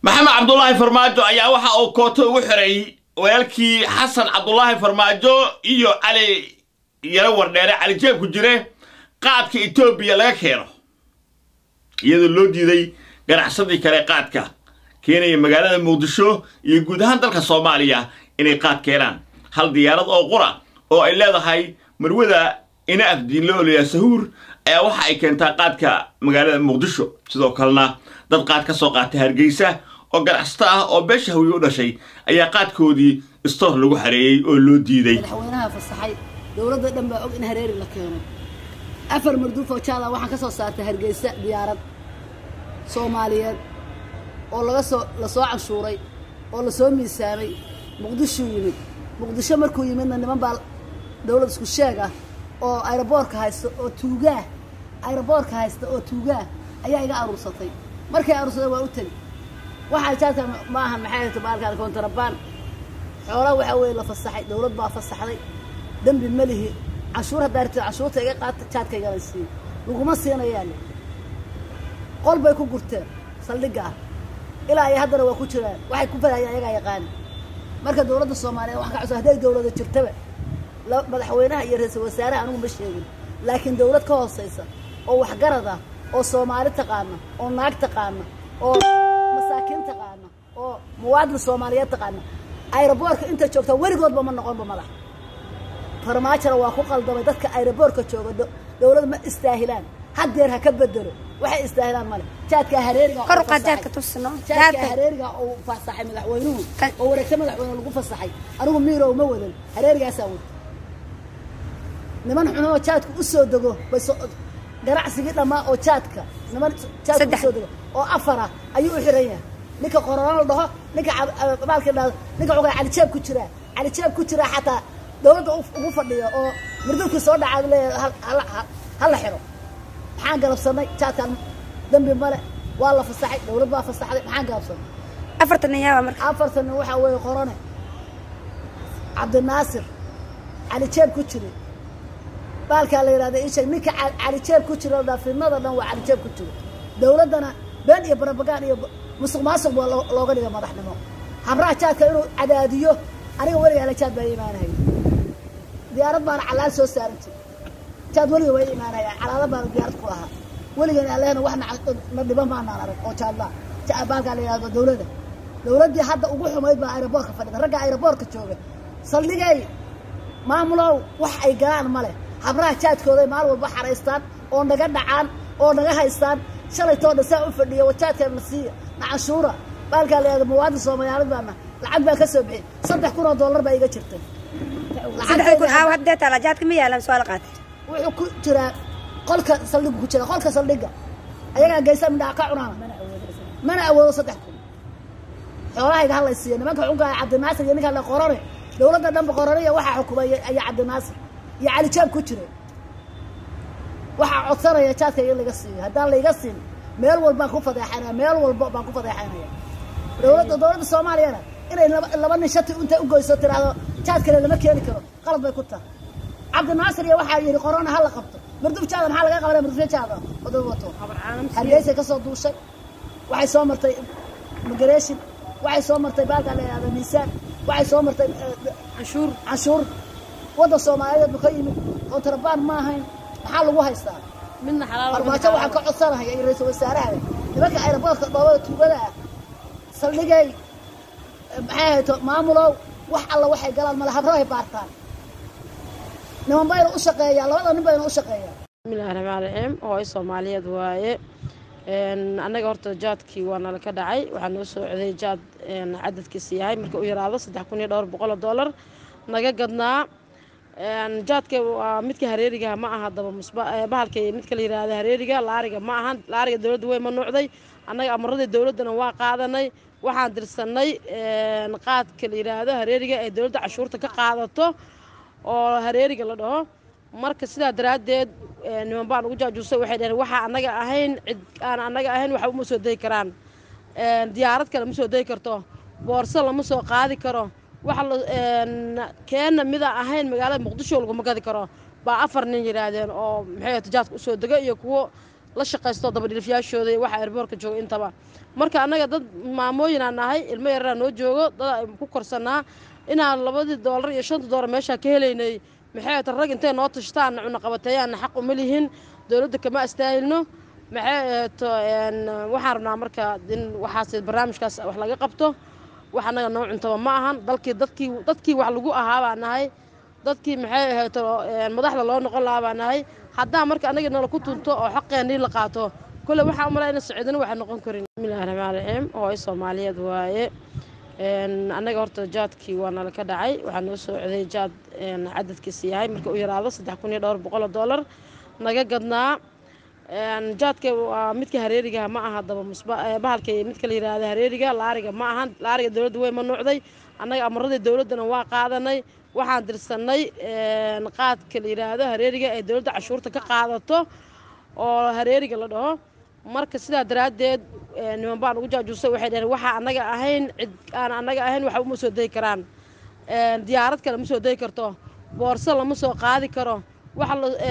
maxamed cabdulaahi farmaajo ayaa waxa uu kooto ugu xiray walaalkii xasan cabdulaahi farmaajo iyo cali yaro wardheere cali jeeb ku jire qaadka etoobiya laga keeno iyadoo loo diiday ganacsadii kale qaadka keenaya magaalada muqdisho iyo guud ahaan dalka soomaaliya inay qaad keenaan hal diyaarad oo qura oo ay leedahay marwada ina afdiinlo olaya sahuur ayaa waxa ay keentaa qaadka magaalada muqdisho sidoo kalena dad qaad ka soo qaatay hargeysa oo ganacsato ah oo beesha hawiye u dhashay ayaa qaadkoodii istoor lagu xareeyey oo loo diiday madaxweynaha fasaxay dowladda dhan baa og in hareeri la keeno afar marduuf oo jaada waxaan ka soo saartay hargeysa diyaarad soomaaliyeed oo laga soo lasoo canshuuray oo lasoo miisaamay muqdishuu yimid muqdisho markuu yimidna niman baa dowlad isku sheeg ah oo ayroboorka haysta oo tuugaah ayroboorka haysta oo tuugaah ayaa iga aruursatay markay aruursadeen waa u tegi waxaa jaadka ma ahan maxay hayto baalkaan kontarabaan xoolaa waxaa weeye la fasaxay dowlad baa fasaxday dembi ma lihi canshuur haddaa rabtid canshuurta iga qaata jaadka igala siiyo laguma siinayaale qol bay ku gurteen saldhigga ah ilaa iyo haddana waa ku jiraan waxay ku fadayaan ayagaa yaqaani marka dowladda soomaaliyeed waxaan ka codsan hadday dowlada jirtaba madaxweynaha iyo ra-iisul wasaaraha anigu ma sheegin laakiin dowlad ka hoosaysa oo waxgarad ah oo soomaali taqaana oo naag taqaana oo masaakiin taqaana oo muwaadin soomaaliyeed taqaana ayroboorka inta joogta weligoodba ma noqonba madax farmaajona waa ku qaldamay dadka ayroboorka jooga dowlad ma istaahilaan haddeer ha ka bedelo waxay istaahilaan male jaadka hareeriga kor u qaad jaadka tusno jaadka hareeriga uu fasaxay madaxweynuhu oo wareegta madaxweyne lagu fasaxay anigu miirow ma wadan hareerigaasaa wada niman xunoo jaadka u soo dego bay ganacsigii dhammaa oo jaadka niman jaadka usoo dego oo afara ayuu u xiran yahay ninka qorona la dhaho ninka baalka dhahdo ninka xogaa calijeeb ku jiraa calijeeb ku jiraa xataa dowladda ugu fadhiyo oo murdulkii soo dhacaad leeyahay ha la xiro maxaan galabsanay jaadkan dembi male waa la fasaxay dowlad baa fasaxday maxaan galabsanay afartan nin yaaba marka afartan nin waxaa weeye qorone cabdinaasir calijeeb ku jire baalkaa la yidhahda ii sheeg ninka calijeeb ku jira dhaa fidnada dhan waa calijeeb ku jiro dowladdana been iyo barabagaan iyo musuq maasuq baa looga dhiga madaxnimo habraha jaadka inuu cadaadiyo aniga weliga ala jaad baa imaanahaya diyaarad baana calaal soo saarantay jaad weliga waa imaanaya calaala baana diyaarad ku ahaa weligan alehna wax na dhiban maanaan arag oo jaadlaa baalkaa la yidhahdo dowladda dowladdii hadda ugu xumayd baa ayroboorka fadhida ragga ayroboorka jooga saldhigay maamulow wax ay galaan ma leh habraha jaadkooday maalin walba xaraystaan oo naga dhacaan oo naga haystaan shalaytoo dhan saa u fadhiya wajaadkan na siiya na canshuura baalkaa la yahdo muwaadin soomaaliyaalid baana lacag baan ka soo bixin saddex kun oo dollar baa iga jirtay saddex kun aaw haddee taala jaadka ma yaalan soo la qaatay wuxuu ku jiraa qolka saldhigu ku jira qolka saldhiga ayagaa geysa midhaa ka cunaana mana awoodo saddex kun xoolahayga ha lay siiya nimanka xunkaa cabdinaasir iyo ninka la qorane dowladda dhanba qoranaya waxaa xukumay ayaa cabdinaasir iyo calijaab ku jira waxaa codsanaya jaadka in laga siiyo haddaan layga siin meel walbaan ku fadeexanaya meel walba baan ku fadeexanaya dowladda dowladda soomaaliyana inay laba laba nin shati intay ugoyso tiraahdo jaad kale lama keeni karo qalad bay ku tahay cabdinaasir iyo waxaa yidhi qorona ha la qabto marduf jaada maxaa laga qabanaya marduf jaada oday wato hargeysay ka soo duushay waxay soo martay migration waxay soo martay baalkaa la yihahda miisaan waxay soo martay canshuur canshuur waddan soomaaliyeed ba ka yimid kontrabaan ma ahayn maxaa lagu haystaa midna farmaajo waxaan ka codsanaya iyo ra-iisul wasaaraha nimanka ayraboorka dhoobada tuugada ah saldhigay maxay hayto maamulow wax alla waxay galaan male habrahay baartaan niman bayna u shaqeeyaa labada nin bayna u shaqeeyaa bismillahi raxmaan raxiim hooyo soomaaliyeed waaye annaga horta jaadkii waa nala ka dhacay waxaa noo soo coday jaad cadadkiisa yahay marka u yaraado saddex kun iyo dhowr boqol oo dollar naga gadnaa jaadka waa midka hareerigaha ma aha daba musba bahalka midka la yiraahdo hareeriga laariga ma ahan laariga dowladda way manuucday annaga amaradii dowladdana waa qaadanay waxaan dirsanay qaadka la yiraahdo hareeriga ee dowladda cashuurta ka qaadato oo hareeriga la dhaho marka sidaa daraaddeed niman baan ugu jaajuusay waxay dhaheen waxaa annaga ahayn cid aan annaga ahayn waxa uma soo degi karaan diyaarad kale ma soo degi karto boorso lama soo qaadi karo waxa keenna mida ahayn magaalada muqdisho laguma gadi karo baa afar nin yidhaahdeen oo maxay tijaadka usoo dega iyo kuwo la shaqaysto dabadhilifyaashooda iyo waxa erboorka jooga intaba marka annaga dad maamooyinaa nahay ilmo yaraa noo joogo dad ay ku korsanaa inaan labadii doolar iyo shanta doolar meeshaa ka helaynay maxay ta rag intay noo tashtaanna cunaqabateeyaanna xaq uma lihin dowladda kama astaahilno maxay eeto waxaan rabnaa marka in waxaas barnaamijkaas wax laga qabto wax annaga noo cuntaba ma ahan dalkii dadkii dadkii wax lagu ahaa baa nahay dadkii maxay ahayto madaxda loo noqon lahaa baa nahay haddaa marka annaga nala ku tunto oo xaqeennii la qaato kole waxaa umalaa ina saciidina waxay noqon karin bismillahi raxmaan raxiim hooyo soomaaliyeed waaye annaga horta jaadkii waa nala ka dhacay waxaa noo soo coday jaad cadadkiisa yahay marka u yaraado saddex kun iyo dhowr boqol oo doolar naga gadnaa jaadka waa midka hareerigaha ma aha daba bahalka midka la yiraahdo hareeriga laariga ma ahan laariga dowladda way manuucday annaga amaradii dowladdana waa qaadanay waxaan dirsanay qaadka la yiraahdo hareeriga ee dowladda cashuurta ka qaadato oo hareeriga la dhaho marka sidaa daraaddeed niman baan ugu jaajuusay waxay dhaheen waxaa annaga ahayn cid aan annaga ahayn waxba uma soo degi karaan diyaarad kale ma soo degi karto boorso lama soo qaadi karo waxa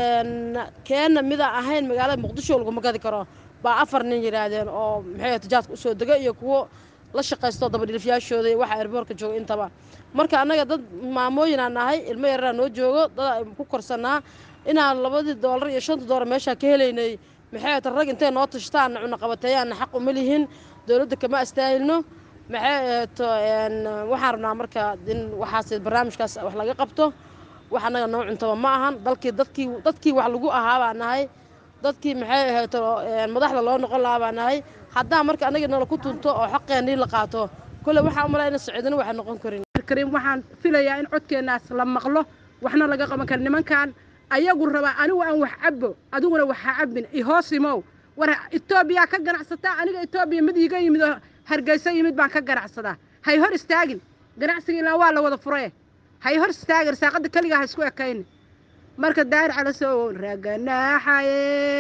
keenna midaan ahayn magaalada muqdisho laguma gadi karo baa afar nin yidhaahdeen oo maxay tijaadka usoo dega iyo kuwo la shaqaysto dabadhilifyaashooda iyo waxa erboorka jooga intaba marka annaga dad maamooyinaa nahay ilmo yaraa noo joogo dad ay ku korsanaa inaan labadii doolar iyo shanta doolar meeshaa ka helaynay maxay ta rag intay noo tashtaanna cunaqabateeyaanna xaq uma lihin dowladda kama astaahilno maxay eeto waxaan rabnaa marka in waxaas barnaamijkaas wax laga qabto wax annaga noo cuntaba ma ahan dalkii dadkii dadkii wax lagu ahaa baa nahay dadkii maxay ahayto madaxda loo noqon lahaa baa nahay haddaa marka annaga nala ku tunto oo xaqeennii la qaato kole waxaa umalaa ina saciidina waxay noqon karin karim waxaan filayaa in codkeennaas la maqlo waxna laga qaban kara nimankan ayagu rabaa anigu aan wax cabbo adiguna wax ha cabbin ihoosimow war etoobiyaa ka ganacsataa aniga etoobiya mid iiga yimid oo hargeysa yimid baan ka ganacsadaa hay hor istaagin ganacsiga ilaa waa la wada furee hay hor istaagin risaaqadda keligaa ha isku ekayni marka daahir calasow raganaaxaye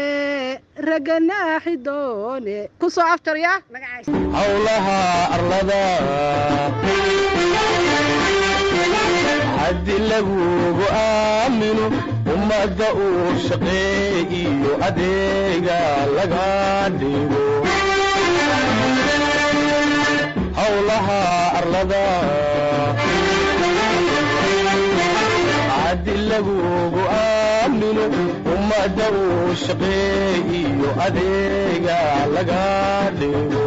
raganaaxi doone ku soo aftaryaa magacays howlaha arlada haddi lagugu aamino ummadda uu shaqeey iyo adeega laga dhigo howlaha arlada haddi lagugu aamino ummadda uu shaqeey iyo adeega laga dhigo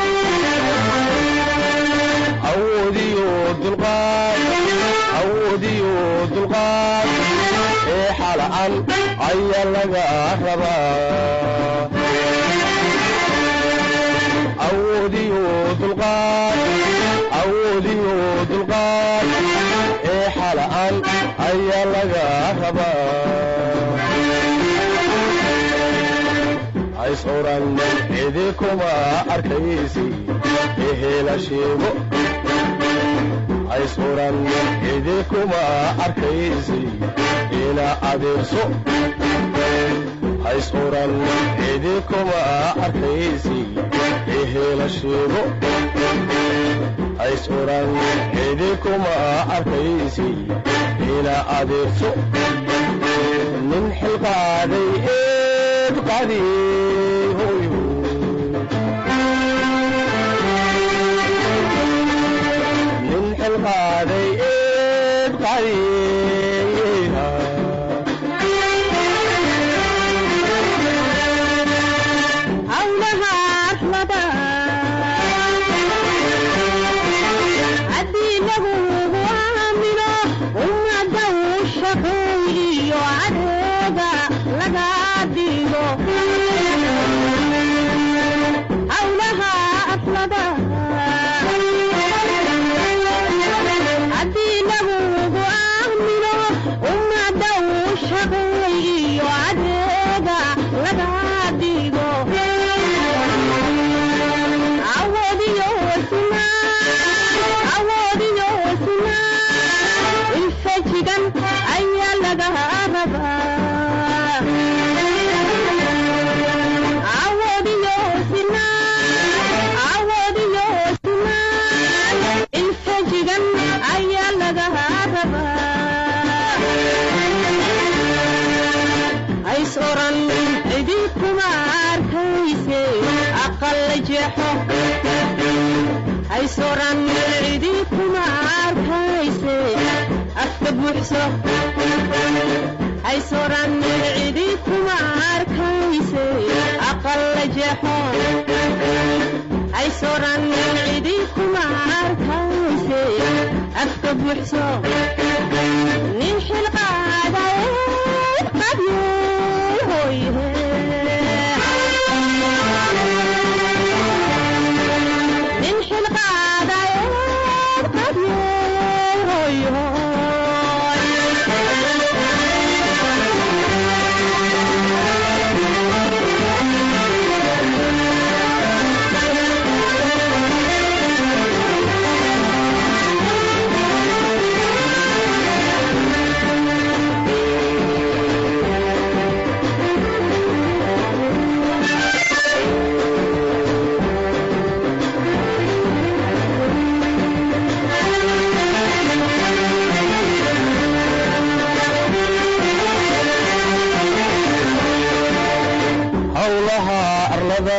awoodiyo dulqaad awoodiyo dulqaad ee xala'an ayaa laga rabaa awoodiyo dulqaad awoodiyo dulqaad ee xala'an ayaa laga rabaa hays oran cidi kuma arkaysi ehela sheego hays oran cidi kuma arkaysi ila adeerso hays oran cidi kuma arkaysi ehela sheego hays oran cidi kuma arkaysi ila adeerso nin xilqaaday eed qadiy hoyo nin xilqaaday eed qadiya howlaha arlada haddii lagugu aamino ummadda uu shaqeeyiyo adeega laga dhigo howlaha arlada haddii lagugu aamino ummadda uu shaqeeyiyo adeega laga dhigo awoodiyo sinaa awoodiyo sinaa ilfajigan ayaa laga rabaa awoodiyo sinaa awoodiyo haysoran cidi kuma arkayse afka buuxso haysoran cidi kuma arkayse aqalla jeexo haysoran cidi kuma arkayse afka buuxso nin xilqaadaye qabye hoyhe nin xilqaadaye qabye hoyhoy howlaha arlada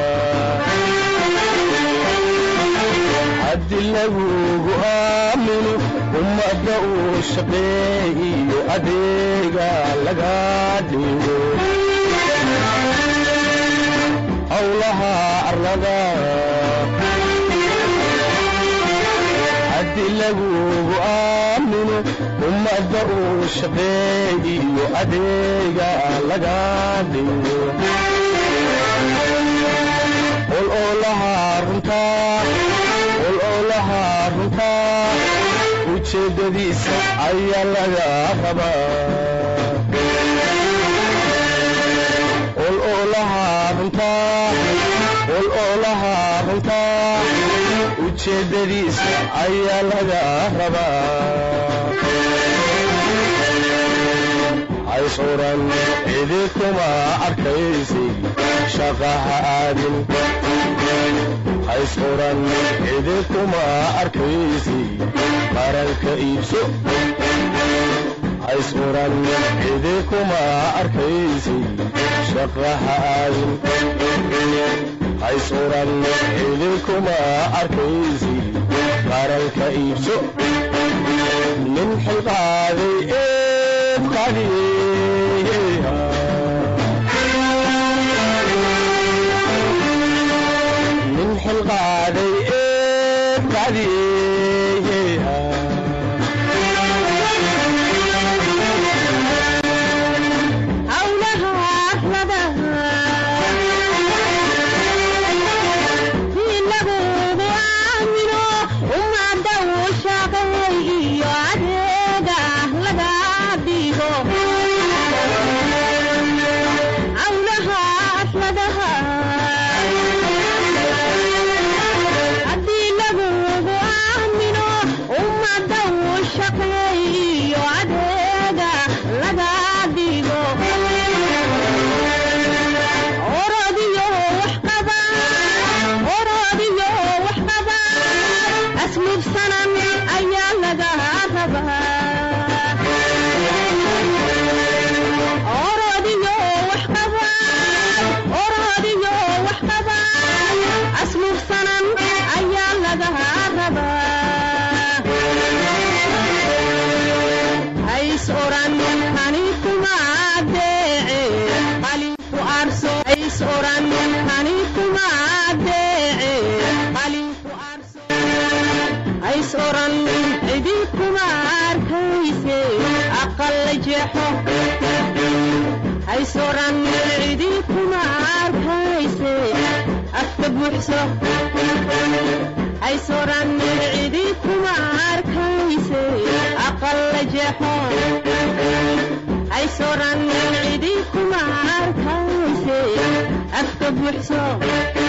haddi lagugu aamino ummadda uu shaqeeyo adeega laga dhigo howlaha arlada haddi lagugu aamino ummadda uu shaqeeyo adeega laga dhigo qol oo lahaa runtaa qol oo lahaa runtaa ujeeddadiisa ayaa laga rabaa qol oo lahaa runtaa qol oo lahaa runtaa ujeeddadiisa ayaa laga rabaa haysuran cidi kuma arkaysi shaqaha aadin haysuran cidi kuma arkaysi qaranka iibso haysuran cidi kuma arkaysi shaqaha aadin haysuran cidi kuma arkaysi qaranka iibso nin xilqaaday eeb qadiyeha nin xilqaaday eeb qadiyeha howlaha arladaha si lagugu aamino ummadda uu shaqeey iyo adeega laga dhigo howlaha arladaha haddii lagugu aamino ummadda uu shaqeey iyo adeega laga dhigo orodiyo waxqaba orodiyo waxqaba asluubsanan ayaa laga rabaa orodiyo waxqaba orodiyo waxqaba asluubsanan ayaa laga rabaa hays oran hani kuma adeece qalinku arso hays oran hani kuma adeece qalinku arso hays oran cidi kuma arkayse aqalla jeexo hays oran cidi kuma arkayse afka buuxso hays oran cidi kuma arkayse aqalla jeexo hays oran cidi kuma arkayse afka buuxso